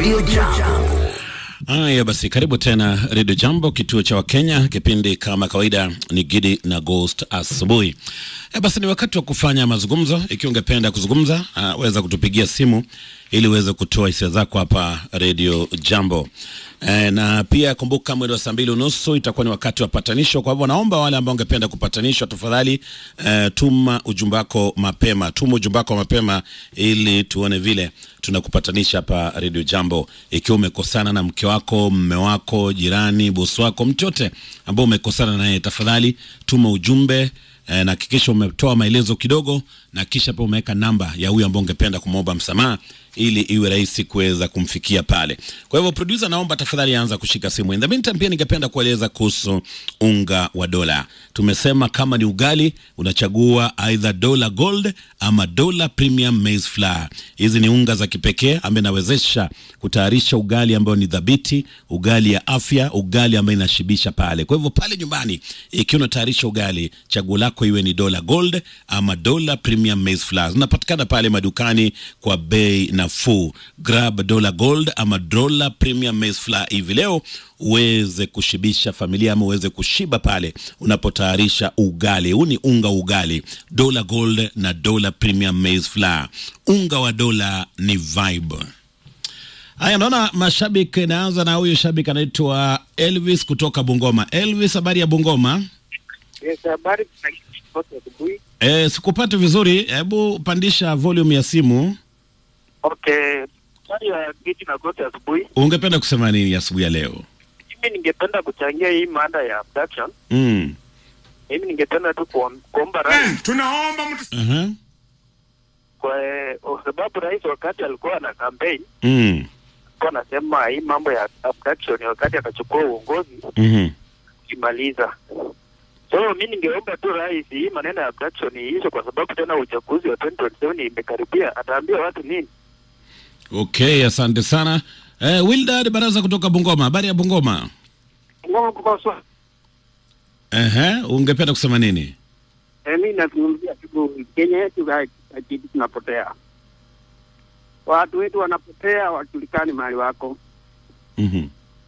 Radio Jambo. Haya basi, karibu tena Redio Jambo, kituo cha Wakenya. Kipindi kama kawaida ni Gidi na Ghost asubuhi. E, basi ni wakati wa kufanya mazungumzo. Ikiwa ungependa kuzungumza, uh, weza kutupigia simu ili uweze kutoa hisia zako hapa Redio Jambo. E, na pia kumbuka mwendo wa saa mbili unusu itakuwa ni wakati wa patanisho. Kwa hivyo naomba wale ambao ungependa kupatanishwa, tafadhali e, tuma ujumbe wako mapema, tuma ujumbe wako mapema ili tuone vile tunakupatanisha hapa Radio Jambo. Ikiwa umekosana na mke wako, mme wako, jirani, bosi wako, mtu yote ambao umekosana naye, tafadhali tuma ujumbe eh, na hakikisha umetoa maelezo kidogo na kisha pia umeweka namba ya huyu ambao ungependa kumwomba msamaha ili iwe rahisi kuweza kumfikia pale. Kwa hivyo producer, naomba tafadhali anza kushika simu. In the meantime, pia ningependa kueleza kuhusu unga wa dola. Tumesema kama ni ugali unachagua either dola gold ama dola premium maize flour. Hizi ni unga za kipekee ambaye inawezesha kutayarisha ugali ambao ni dhabiti, ugali ya afya, ugali ambayo inashibisha pale. Kwa hivyo pale nyumbani, ikiwa unatayarisha ugali, chaguo lako iwe ni dola gold ama dola premium maize flour. Zinapatikana pale madukani kwa bei nafuu. Grab dola gold ama dola premium maize flour hivi leo uweze kushibisha familia ama uweze kushiba pale unapotayarisha ugali. Huu ni unga ugali, dola gold na dola premium maize flour. Unga wa dola ni vibe. Haya, naona mashabiki. Naanza na huyu shabiki anaitwa Elvis kutoka Bungoma. Elvis, habari ya Bungoma? Yes, habari tunakipata asubuhi. E, sikupati vizuri, hebu pandisha volume ya simu. Okay, habari ya kiti na kote asubuhi. Ungependa kusema nini asubuhi ya leo? Mimi ningependa kuchangia hii mada ya abduction. Mm. Mimi ningependa tu kuom- kuomba rais tunaomba mtu Uh-huh. kwa kwa sababu rais wakati alikuwa na campaign Mm. alikuwa anasema hii mambo ya abduction wakati akachukua uongozi Mhm. kimaliza. So mi ningeomba tu rais hii maneno ya abduction iishe, kwa sababu tena uchaguzi wa 2027 imekaribia. Ataambia watu nini? Okay, asante sana. Eh, Wildad Baraza kutoka Bungoma. Habari ya Bungoma? Ngoma kukoswa. Ehe, ungependa kusema nini? Eh, mi nazungumzia tu Kenya yetu kitu tunapotea, watu wetu wanapotea, wajulikani mahali wako. Mhm.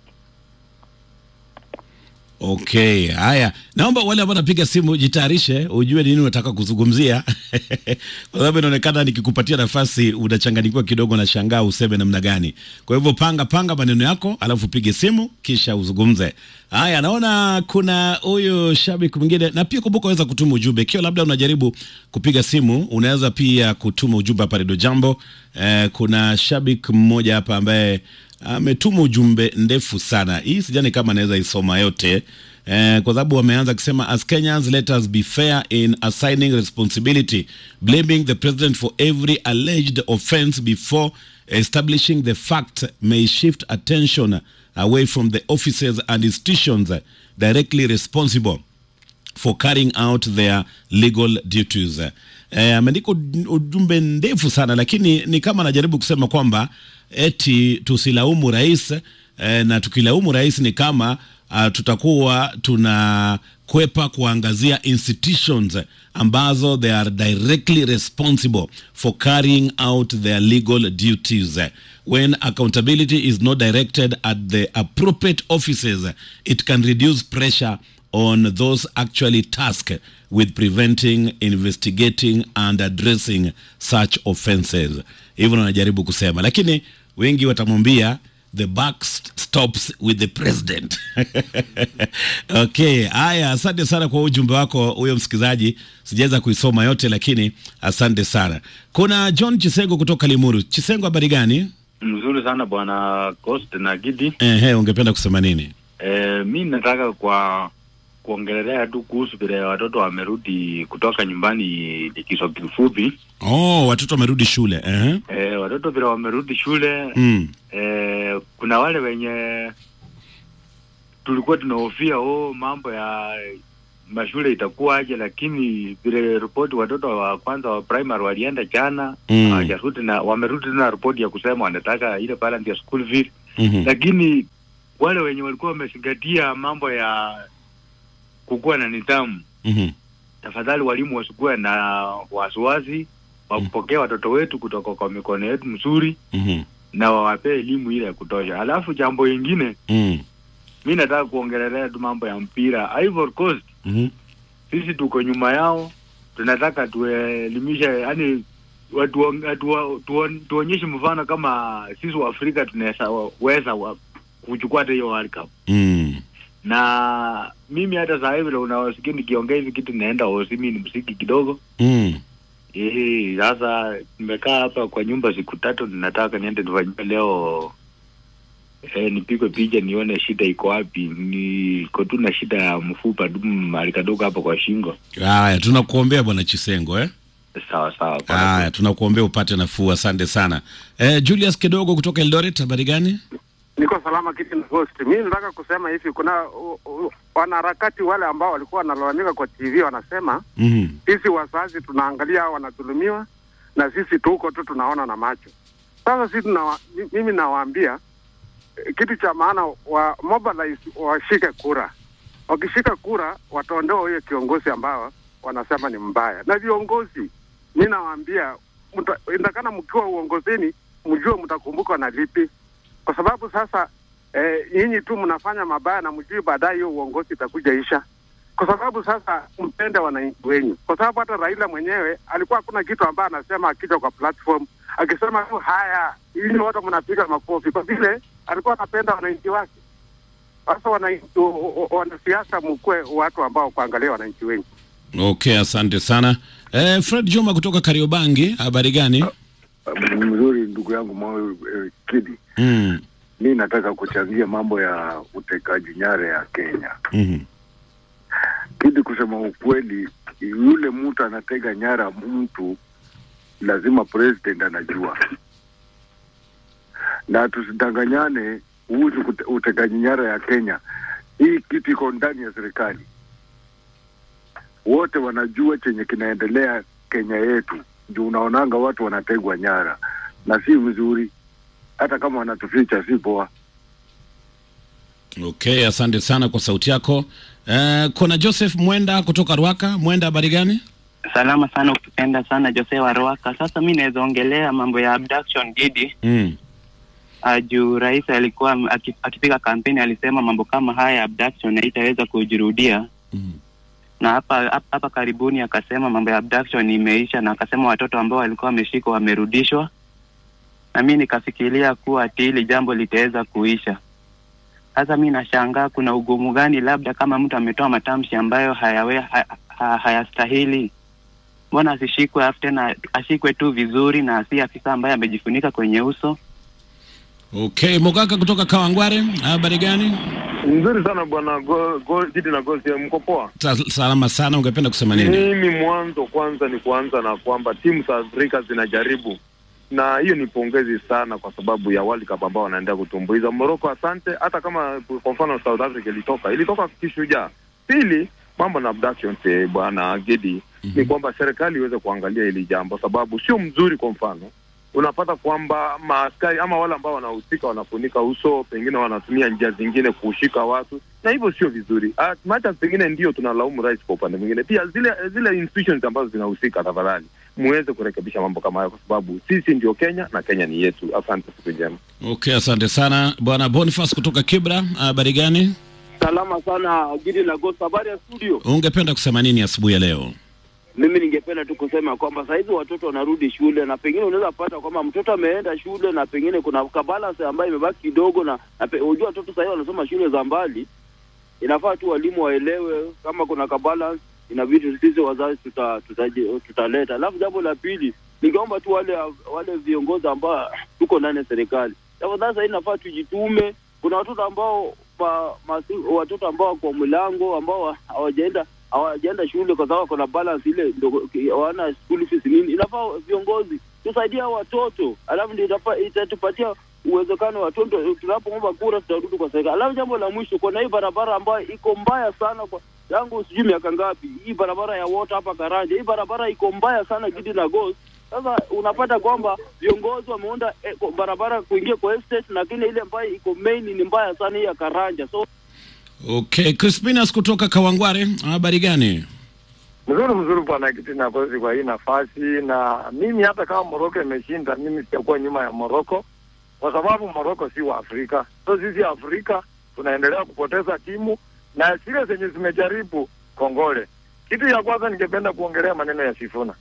Okay, haya, naomba wale ambao napiga simu jitayarishe, ujue nini unataka kuzungumzia kwa sababu inaonekana nikikupatia nafasi unachanganyikiwa kidogo, na shangaa useme namna gani. Kwa hivyo panga panga maneno yako, alafu pige simu kisha uzungumze. Haya, naona kuna huyu shabiki mwingine, na pia kumbuka, waweza kutuma ujumbe ikiwa labda unajaribu kupiga simu, unaweza pia kutuma ujumbe hapa Redio Jambo. Eh, kuna shabiki mmoja hapa ambaye ametuma ujumbe ndefu sana. Hii sijani kama anaweza isoma yote eh, kwa sababu wameanza kusema as Kenyans let us be fair in assigning responsibility blaming the president for every alleged offense before establishing the fact may shift attention away from the officers and institutions directly responsible for carrying out their legal duties. Eh, ameandika uj- ujumbe ndefu sana lakini ni kama anajaribu kusema kwamba eti tusilaumu rais eh, na tukilaumu rais ni kama uh, tutakuwa tunakwepa kuangazia institutions ambazo they are directly responsible for carrying out their legal duties when accountability is not directed at the appropriate offices it can reduce pressure on those actually tasked with preventing, investigating and addressing such offenses. Hivyo wanajaribu kusema, lakini wengi watamwambia the buck st- stops with the president. Okay, haya, asante sana kwa ujumbe wako huyo msikilizaji. Sijaweza kuisoma yote, lakini asante sana. Kuna John Chisengo kutoka Limuru. Chisengo, habari gani? Mzuri sana bwana Coast na Gidi. Ehe, ungependa kusema nini? E, mi nataka kwa kuongelelea tu kuhusu vile watoto wamerudi kutoka nyumbani likizo kifupi. Oh, watoto wamerudi shule. Ehe. E, watoto vile wamerudi shule Mm. e, kuna wale wenye tulikuwa tunahofia oh, mambo ya mashule itakuwaje, lakini vile ripoti watoto wa kwanza wa primary walienda jana Mm. hawajarudi na wamerudi tena ripoti ya kusema wanataka ile balance ya school fees Mhm. lakini wale wenye walikuwa wamezingatia mambo ya kukuwa na nidhamu, Mhm. tafadhali walimu wasikuwe na wasiwasi, wapokee watoto wetu kutoka kwa mikono yetu mzuri, Mhm. na wawapee elimu ile ya kutosha. Alafu jambo ingine Mm. mi nataka kuongelelea tu mambo ya mpira. Ivory Coast Mhm. sisi tuko nyuma yao, tunataka tuelimishe, yani watu watu- tuon- tuonyeshe mfano kama sisi wa Afrika tunaweza weza wa- kuchukua hata hiyo World Cup. Mm. Na mimi hata saa hivi unawasikia nikiongea hivi kitu naenda hosi, mimi ni msiki kidogo Mm. Eh, sasa nimekaa hapa kwa nyumba siku tatu, ninataka niende nifanyie leo eh, nipigwe picha nione shida iko wapi. Niko tu na shida ya mfupa tu mahali kadogo hapa kwa shingo. Haya, tunakuombea bwana Chisengo eh? Sawa sawa. kwa Haya, tunakuombea upate nafuu. Asante sana. Eh, Julius Kidogo kutoka Eldoret, habari gani? Niko salama kiti na host. Mimi nataka kusema hivi, kuna u- u- wanaharakati wale ambao walikuwa wanalalamika kwa TV wanasema Mhm. sisi wazazi tunaangalia hao wanadhulumiwa na sisi tuko tu tunaona na macho. Sasa sisi tunawa, mi- mimi nawaambia eh, kitu cha maana wa mobilize washike kura. Wakishika kura wataondoa huyo kiongozi ambao wanasema ni mbaya. Na viongozi, mi nawaambia mta- indakana mkiwa uongozini mjue mtakumbukwa na lipi, kwa sababu sasa eh, nyinyi tu mnafanya mabaya na mjui baadaye hiyo uongozi itakuja isha kwa sababu sasa mpende wananchi wenyu, kwa sababu hata Raila mwenyewe alikuwa hakuna kitu ambaye anasema akija kwa platform akisema tu haya, ili wote mnapiga makofi, kwa vile alikuwa anapenda wananchi wake. Sasa wananchi, o- o- o- wanasiasa, mkuwe watu ambao kuangalia wananchi wenyu. Okay, asante sana. Eh, Fred Juma kutoka Kariobangi, habari gani? mzuri ndugu yangu Moyo eh, Kidi, Mm. mi nataka kuchangia mambo ya utekaji nyara ya Kenya. Mhm. Kidi, kusema ukweli, yule mtu anatega nyara mtu lazima president anajua, na tusidanganyane kuhusu kute- utekaji nyara ya Kenya. Hii kitu iko ndani ya serikali, wote wanajua chenye kinaendelea Kenya yetu, ndio unaonanga watu wanategwa nyara, na si vizuri. Hata kama wanatuficha si poa. Okay, asante sana kwa sauti yako. Eh, kuna Joseph Mwenda kutoka Rwaka. Mwenda, habari gani? Salama sana ukipenda sana Jose wa Ruaka. Sasa mi naweza ongelea mambo ya abduction Gidi. Mm. Uh, juu rais alikuwa m- aki- akipiga kampeni alisema mambo kama haya ya abduction haitaweza kujirudia Mm. na hapa hapa- hapa karibuni akasema mambo ya abduction imeisha, na akasema watoto ambao walikuwa wameshikwa wamerudishwa, na mi nikafikiria kuwa ati hili jambo litaweza kuisha. Sasa mi nashangaa kuna ugumu gani, labda kama mtu ametoa matamshi ambayo hayawe, ha, ha, hayastahili mbona asishikwe afu tena ashikwe tu vizuri na si afisa ambaye amejifunika kwenye uso Okay, Mogaka kutoka Kawangware, habari gani? Nzuri sana bwana Go- Go- Gidi na Gosi, mko poa? Sa- Salama sana, ungependa kusema nini? Mimi mwanzo kwanza ni kuanza na kwamba timu za Afrika zinajaribu, na hiyo ni pongezi sana kwa sababu ya World Cup ambao wanaendelea kutumbuiza. Morocco, asante. Hata kama kwa mfano South Africa ilitoka ilitoka kishujaa. Pili, mambo na abductions eh, bwana Gidi ni kwamba serikali iweze kuangalia hili jambo, sababu sio mzuri. Kwa mfano unapata kwamba maaskari ama wale ambao wanahusika wanafunika uso, pengine wanatumia njia zingine kushika watu, na hivyo sio vizuri. Ah, Hata pengine ndio tunalaumu rais kwa upande mwingine, pia zile zile institutions ambazo zinahusika, tafadhali muweze kurekebisha mambo kama hayo, kwa sababu sisi ndio Kenya na Kenya ni yetu. Asante, siku njema. Okay, asante sana bwana Boniface kutoka Kibra, habari gani? Salama sana Gidi la Ghost, habari ya studio. Ungependa kusema nini asubuhi ya leo? Mimi ningependa tu kusema kwamba saa hizi watoto wanarudi shule, na pengine unaweza pata kwamba mtoto ameenda shule na pengine kuna kabalance ambayo imebaki kidogo, na na pe- unajua watoto saa hizi wanasoma shule za mbali, inafaa tu walimu waelewe kama kuna kabalance, inabidi sisi wazazi tuta, tutaje- tutaleta. Alafu jambo la pili, ningeomba tu wale wale viongozi ambao tuko ndani ya serikali, tafadhali saa hii inafaa tujitume. Kuna watoto ambao ma, masi, watoto ambao wako mlango ambao hawajaenda hawajaenda shule kwa sababu kuna balance ile ndogo, hawana school fees nini. Inafaa viongozi tusaidie hao watoto, alafu ndio itapa- itatupatia uwezekano watoto, tunapoomba kura tutarudi kwa serikali. Alafu jambo la mwisho, kuna hii barabara ambayo iko mbaya sana kwa yangu sijui miaka ngapi, hii barabara ya Wota hapa Karanja, hii barabara iko mbaya sana Gidi na Ghost. Sasa unapata kwamba viongozi wameunda eh, ko- barabara kuingia kwa estate, lakini ile ambayo iko main ni mbaya sana hii ya Karanja. So Okay, Crispinas kutoka Kawangware, habari gani? Mzuri mzuri bwana Kitina Kosi kwa hii nafasi, na mimi hata kama Moroko imeshinda, mimi sitakuwa nyuma ya Moroko kwa sababu Moroko si wa Afrika. So sisi Afrika tunaendelea kupoteza timu na zile zenye zimejaribu kongole. Kitu ya kwanza ningependa kuongelea maneno ya Sifuna.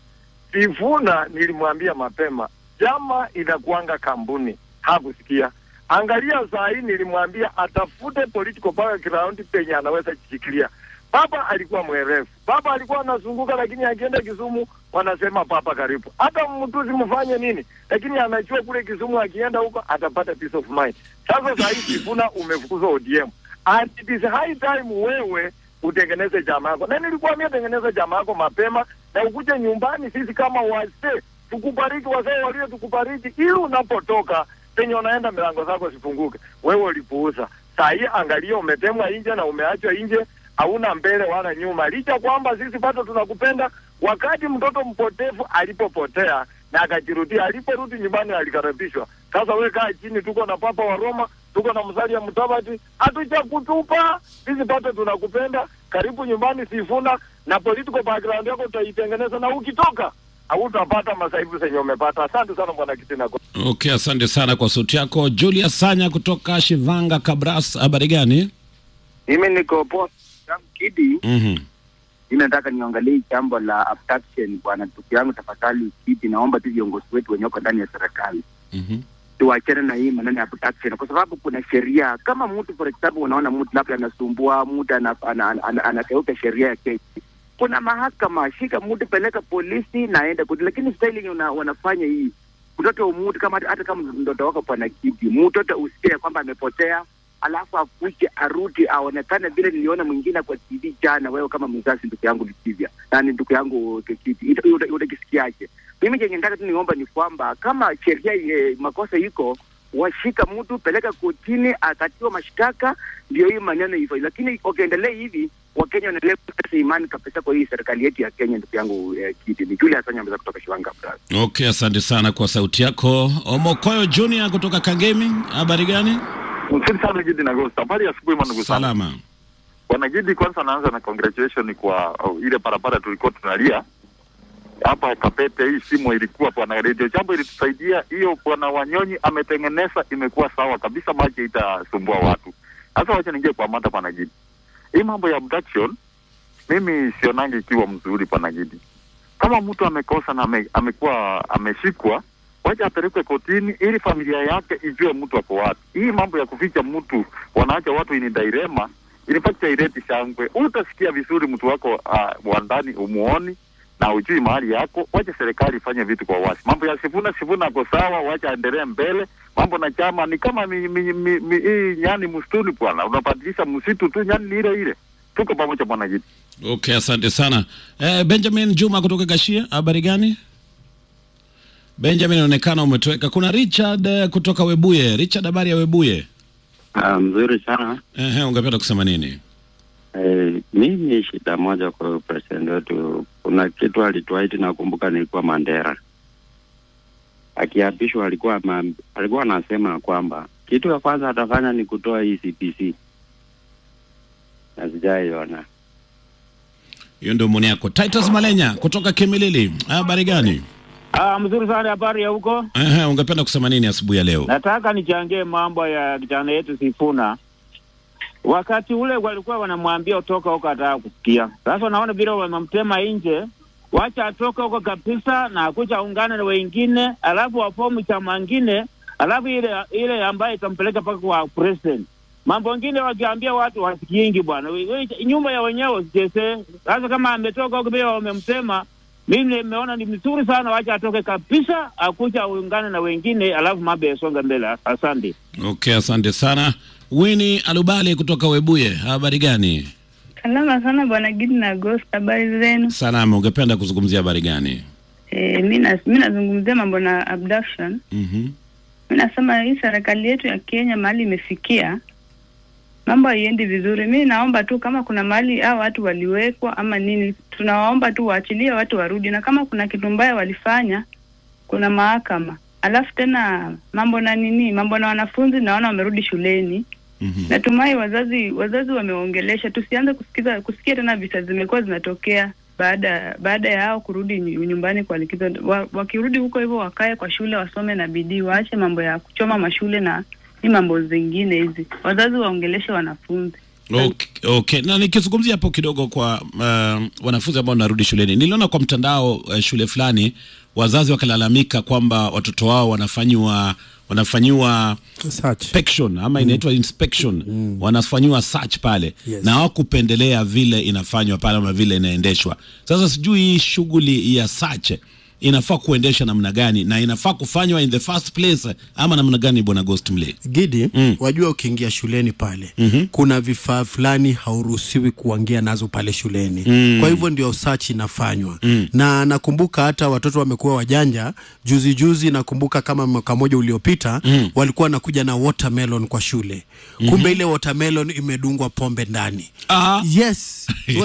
Sifuna nilimwambia mapema, jama inakuanga kampuni, hakusikia. Angalia saa hii, nilimwambia atafute political background penye anaweza jishikilia. Baba alikuwa mwerevu, baba alikuwa anazunguka, lakini akienda Kisumu wanasema papa karibu. Hata mtuzi mfanye nini, lakini anajua kule Kisumu akienda huko atapata peace of mind. Sasa saa hii Sifuna umefukuzwa ODM and it is high time wewe utengeneze chama yako, na nilikuambia tengeneza chama yako mapema na ukuje nyumbani, sisi kama wazee tukubariki, wazee walio tukubariki, ili unapotoka penye unaenda milango zako zifunguke. Wewe ulipuuza, saa hii angalia, umetemwa nje na umeachwa nje, hauna mbele wala nyuma, licha kwamba sisi bado tunakupenda. Wakati mtoto mpotevu alipopotea na akajirudia, aliporudi nyumbani alikaribishwa. Sasa we kaa chini, tuko na Papa wa Roma, tuko na Musalia Mudavadi, hatujakutupa sisi, bado tunakupenda. Karibu nyumbani Sifuna, na political background yako utaitengeneza, na ukitoka hautapata masaibu zenye umepata. Asante sana bwana Kitina. Okay, asante sana kwa sauti yako. Julius Sanya kutoka Shivanga Kabras, habari gani? Mimi niko poa yangu Kidi. Mhm. Mimi nataka niangalie jambo la abduction bwana, ndugu yangu, tafadhali Kidi, naomba tu viongozi wetu wenye wako ndani ya serikali Mhm. tuachane na hii maneno ya abduction, kwa sababu kuna sheria. Kama mtu for example, unaona mtu labda anasumbua mtu ana- ana- ana- ana- anakeuka sheria ya Kenya, kuna mahakama, shika mtu, peleka polisi na aende koti. Lakini staili yenye una- wanafanya hii mtoto wa mtu kama hata kama mtoto wako bwana Kidi, mtoto usikie kwamba amepotea alafu akuje arudi aonekane vile niliona mwingine kwa TV jana. Wewe kama mzazi, ndugu yangu Likivya, nani ndugu yangu Kekiti, ita- uta- utakisikiaje? Mimi chenye nataka tu niomba ni kwamba kama sheria eh, makosa iko washika mtu peleka kotini akatiwa mashtaka, ndio hii maneno hivyo. Lakini wakiendelea hivi, Wakenya wanaendelea kupoteza imani kabisa kwa hii serikali yetu ya Kenya. Ndugu yangu eh, Kiti, ni Julius Sanya ameweza kutoka Shiwanga Brother. Okay, asante sana kwa sauti yako. Omokoyo Junior kutoka Kangemi, habari gani? Mzuri sana Gidi na Ghost. Habari ya asubuhi mwanangu sana. Salama. Bwana Gidi, kwanza naanza na congratulation kwa oh, ile barabara tulikuwa tunalia hapa Kapete. Hii simu ilikuwa bwana radio jambo ilitusaidia hiyo. Bwana Wanyonyi ametengeneza, imekuwa sawa kabisa, maji itasumbua watu. Sasa wacha ningie kwa mada bwana Gidi, hii mambo ya abduction mimi sionangi ikiwa mzuri bwana Gidi. Kama mtu amekosa na ame, amekuwa ameshikwa wacha apelekwe kotini ili familia yake ijue mtu ako wapi. Hii mambo ya kuficha mtu, wanaacha watu ini dairema, in fact haileti shangwe. Utasikia vizuri mtu wako uh, wa ndani umuoni na ujui mahali yako. Wacha serikali ifanye vitu kwa wazi. Mambo ya Sifuna, Sifuna ako sawa, wacha aendelee mbele. Mambo na chama ni kama mi, mi, mi, mi, hii nyani msituni bwana, unabadilisha msitu tu, nyani ni ile ile. Tuko pamoja bwana Gidi. Okay, asante sana. Eh, Benjamin Juma kutoka Gashia, habari gani? Benjamin, inaonekana umetoweka. Kuna Richard eh, kutoka Webuye. Richard, habari ya Webuye? Ah, mzuri sana. Ehe, ungependa kusema nini? Eh, mimi shida moja kwa president wetu, kuna kitu alituahidi, nakumbuka nilikuwa Mandera akiapishwa, alikuwa ama, alikuwa anasema kwamba kitu ya kwanza atafanya ni kutoa hii CPC na sijaiona. Hiyo ndio maoni yako. Titus Malenya kutoka Kimilili, habari gani? Ah, mzuri sana. Habari ya huko? Ehe, ungependa kusema nini asubuhi ya leo? Nataka nichangie mambo ya kijana yetu Sifuna. Wakati ule walikuwa wanamwambia utoka huko, ataka kusikia. Sasa naona vile wamemtema nje, wacha atoke huko kabisa na akuja ungane na wengine, alafu wafomu chama ngine, alafu ile ile ambayo itampeleka mpaka kwa president. Mambo ngine wakiambia watu wasikiingi bwana, We- we- nyumba ya wenyewe usichezee. Sasa kama ametoka huko vile wamemsema, mimi nimeona ni mzuri sana, wacha atoke kabisa, akuja aungane na wengine, alafu mambo yasonga mbele. Asante. Okay, asante sana. Winnie Alubali kutoka Webuye, habari gani? Salama sana bwana Gidi na Ghost, habari zenu? Salama, ungependa kuzungumzia habari gani? E, mi na- mi nazungumzia mambo na abduction. Mhm. Mi nasema hii serikali yetu ya Kenya mahali imefikia, mambo haiendi vizuri. Mi naomba tu kama kuna mahali hao watu waliwekwa ama nini, tunawaomba tu waachilie watu warudi, na kama kuna kitu mbaya walifanya, kuna mahakama. Alafu tena mambo na nini, mambo na wanafunzi, naona wamerudi shuleni. Natumai wazazi wazazi wameongelesha, tusianze kusikiza kusikia tena visa zimekuwa zinatokea. baada baada ya hao kurudi nyu- nyumbani kwa likizo wa, wakirudi huko hivyo wakae kwa shule wasome na bidii waache mambo ya kuchoma mashule na hii mambo zingine hizi wazazi waongeleshe wanafunzi Okay, okay. Na nikizungumzia hapo kidogo kwa uh, wanafunzi ambao wanarudi shuleni, niliona kwa mtandao uh, shule fulani wazazi wakilalamika kwamba watoto wao wanafanyiwa wanafanyiwa inspection ama inaitwa inspection wanafanyiwa search pale Yes. na hawakupendelea vile inafanywa pale ama vile inaendeshwa. Sasa sijui hii shughuli ya search inafaa kuendesha namna gani na inafaa kufanywa in the first place ama namna gani, bwana Ghost Mle? Gidi, wajua ukiingia shuleni pale Mhm. kuna vifaa fulani hauruhusiwi kuangia nazo pale shuleni Mm. kwa hivyo ndio search inafanywa Mm. na nakumbuka hata watoto wamekuwa wajanja juzi juzi nakumbuka kama mwaka moja uliopita Mm. walikuwa wanakuja na watermelon kwa shule Mhm. kumbe ile watermelon imedungwa pombe ndani Ah. yes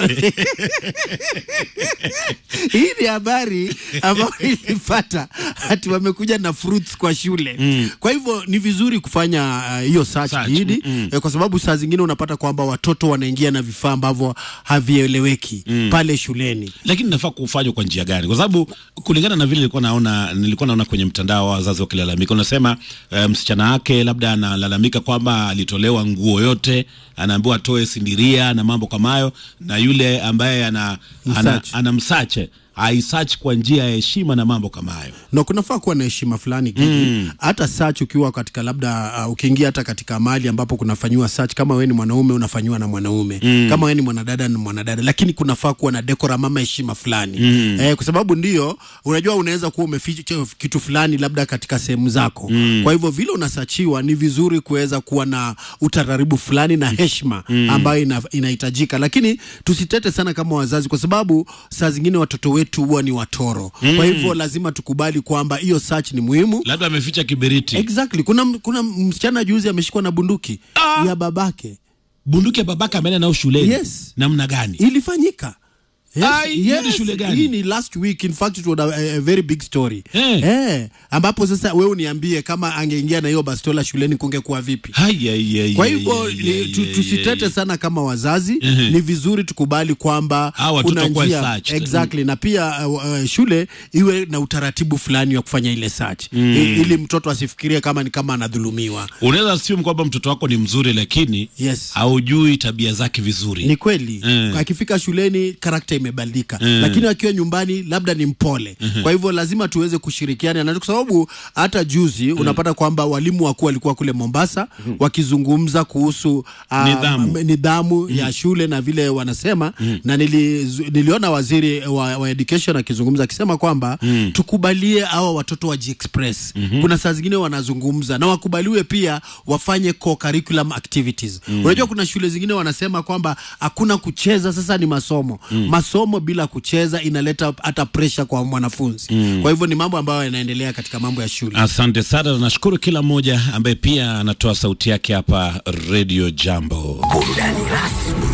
hii ni habari ambayo ilipata hati wamekuja na fruits kwa shule Mm. kwa hivyo ni vizuri kufanya uh, hiyo search Search, Gidi, mm. eh, kwa sababu saa zingine unapata kwamba watoto wanaingia na vifaa ambavyo havieleweki Mm. pale shuleni lakini nafaa kufanywa kwa njia gani? Kwa sababu kulingana na vile nilikuwa naona nilikuwa naona kwenye mtandao wa wazazi wakilalamika, unasema uh, msichana wake labda analalamika kwamba alitolewa nguo yote, anaambiwa atoe sindiria na mambo kama hayo, na yule ambaye ana ana, Msearch. ana msache aisearch kwa njia ya heshima na mambo kama hayo. na kunafaa kuwa na heshima fulani Gidi. Mm. hata search ukiwa katika labda uh, ukiingia hata katika mahali ambapo kunafanyiwa search kama wewe ni mwanaume unafanyiwa na mwanaume Mm. kama wewe ni mwanadada na mwanadada lakini kunafaa kuwa na decorum ama heshima fulani Mm. eh, kwa sababu ndio unajua unaweza kuwa umeficha kitu fulani labda katika sehemu zako Mm. kwa hivyo vile unasachiwa ni vizuri kuweza kuwa na utaratibu fulani na heshima Mm. ambayo ina, inahitajika lakini tusitete sana kama wazazi kwa sababu saa zingine watoto wetu huwa ni watoro Mm. kwa hivyo lazima tukubali kwamba hiyo search ni muhimu Labda ameficha kiberiti. exactly kuna, kuna msichana juzi ameshikwa na bunduki ya babake bunduki ya babake ameenda nao shuleni yes. namna gani ilifanyika Yes, Ai, hiyo ni shule gani? Hii ni last week in fact it was a, a very big story Eh. Eh, ambapo sasa wewe uniambie kama angeingia na hiyo bastola shuleni kungekuwa vipi Hai, ai, ai, kwa ai, hivyo ai, ni- ai, tu- ai, tusitete ai. sana kama wazazi Ehe. ni vizuri tukubali kwamba Hawa watoto kuna wakuwe njia searched. exactly na pia uh, uh, shule iwe na utaratibu fulani wa kufanya ile search Mm. I- ili mtoto asifikirie kama ni kama anadhulumiwa unaweza assume kwamba mtoto wako ni mzuri lakini yes. haujui tabia zake vizuri ni kweli Eh. akifika shuleni karakta imebadilika Eh. lakini akiwa nyumbani labda ni mpole Mhm. kwa hivyo lazima tuweze kushirikiana na kwa sababu hata juzi unapata kwamba walimu wakuu walikuwa kule Mombasa wakizungumza kuhusu ah, Nidhamu. m- nidhamu ya shule na vile wanasema na nilizu, niliona waziri wa, wa education akizungumza akisema kwamba tukubalie hawa watoto wajiexpress kuna saa zingine wanazungumza na wakubaliwe pia wafanye co-curriculum activities Mm. unajua kuna shule zingine wanasema kwamba hakuna kucheza sasa ni masomo Mm. masomo bila kucheza inaleta hata pressure kwa mwanafunzi Mm. kwa hivyo ni mambo ambayo yanaendelea katika mambo ya shule asante sana na nashukuru kila mmoja ambaye pia anatoa sauti yake hapa redio jambo burudani rasmi